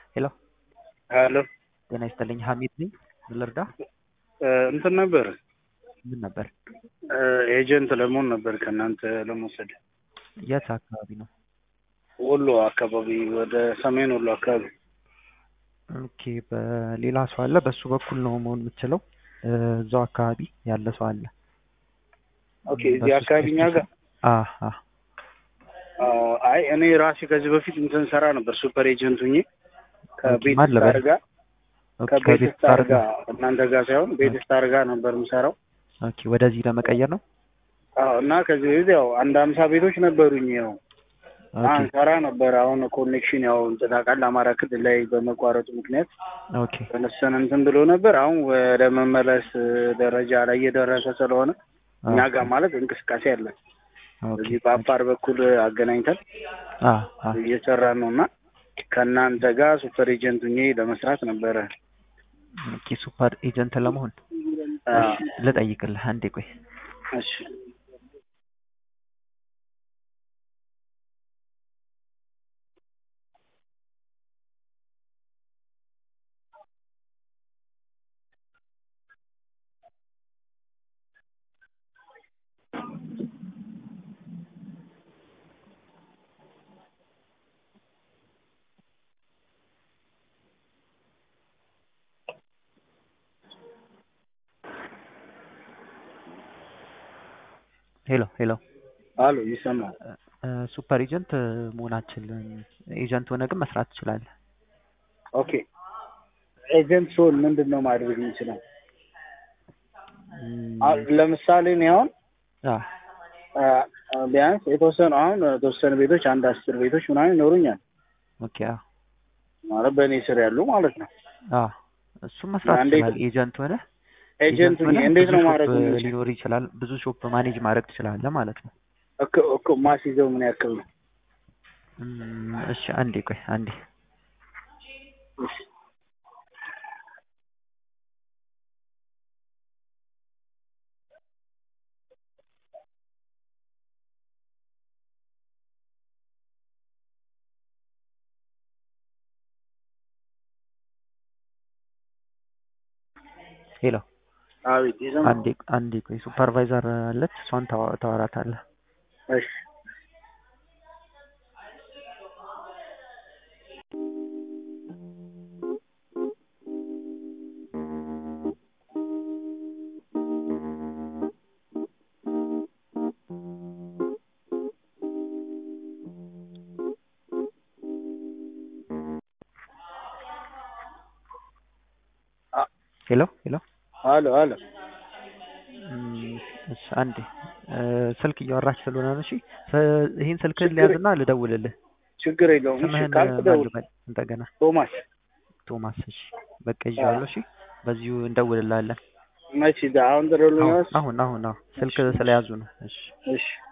ሄሎ ሄሎ ጤና ይስጥልኝ ሀሚድ ነኝ ምን ልርዳ እንትን ነበር ምን ነበር ኤጀንት ለመሆን ነበር ከእናንተ ለመውሰድ የት አካባቢ ነው ወሎ አካባቢ ወደ ሰሜን ወሎ አካባቢ ኦኬ በሌላ ሰው አለ በሱ በኩል ነው መሆን የምትችለው እዛው አካባቢ ያለ ሰው አለ ኦኬ እዚህ አካባቢ እኛ ጋር አህ አህ አይ እኔ ራሴ ከዚህ በፊት እንትን ሰራ ነበር ሱፐር ኤጀንት ሁኜ ከቤት ማን ልበል? ስታር ጋር ኦኬ ከቤት ከቤት ስታር ስታር ጋር እናንተ ጋር ሳይሆን ቤት ስታር ጋር ነበር የምሰራው ኦኬ ወደዚህ ለመቀየር ነው አዎ እና ከዚህ በፊት ያው አንድ አምሳ ቤቶች ነበሩኝ ያው ኦኬ አንሰራ ነበር አሁን ኮኔክሽን ያው እንትን ታውቃለህ አማራ ክልል ላይ በመቋረጡ ምክንያት ኦኬ ተነሰን እንትን ብሎ ነበር አሁን ወደ መመለስ ደረጃ ላይ እየደረሰ ስለሆነ እኛ ጋር ማለት እንቅስቃሴ አለ ኦኬ እዚህ በአፋር በኩል አገናኝተን አህ አህ እየሰራን ነው እና ከእናንተ ጋር ሱፐር ኤጀንት ሁኜ ለመስራት ነበረ ኦኬ ሱፐር ኤጀንት ለመሆን አ፣ ልጠይቅልህ አንዴ ቆይ እሺ ሄሎ ሄሎ አሎ ይሰማል ሱፐር ኤጀንት መሆን አትችልም ኤጀንት ሆነ ግን መስራት ትችላለህ ኦኬ ኤጀንት ሲሆን ምንድን ነው ማድረግ የሚችለው እም፣ አሁን ለምሳሌ እኔ አሁን አህ አ፣ አ፣ ቢያንስ የተወሰኑ አሁን የተወሰኑ ቤቶች አንድ አስር ቤቶች ምናምን ይኖሩኛል ኦኬ አህ ማለት በእኔ ስር ያሉ ማለት ነው አህ እሱም መስራት እንዴት- ትችላለህ ኤጀንት ሆነ ኤጀንት ሁኜ ሆነህ እንዴት ብዙ ነው ሾፕ ማድረግ የምችለው? ሊኖር ይችላል ብዙ ሾፕ ማኔጅ ማድረግ ትችላለህ ማለት ነው እኮ እኮ ማስይዘው ምን ያክል ነው እም፣ እሺ አንዴ ቆይ አንዴ ሄሎ አቤት ይሰማል አንዴ አንዴ ቆይ ሱፐርቫይዘር አለች እሷን ታዋ- ታወራታለህ እሺ ሄሎ ሄሎ አሎ አሎ እም፣ እሺ አንዴ እ፣ ስልክ እያወራች ስለሆነ ነው እሺ እ፣ ይሄን ስልክህን ችግር- ሊያዝና ልደውልልህ ችግር የለውም እሺ ስምህን ካልክ ማን ደውል ልበል እንደገና ቶማስ ቶማስ እሺ በቃ ይዤዋለሁ እሺ በዚሁ እንደውልልሃለን መቼ አሁን ትደውልልኝ አሁን አሁን አሁን አሁን ስልክ ስለያዙ ነው እሺ እሺ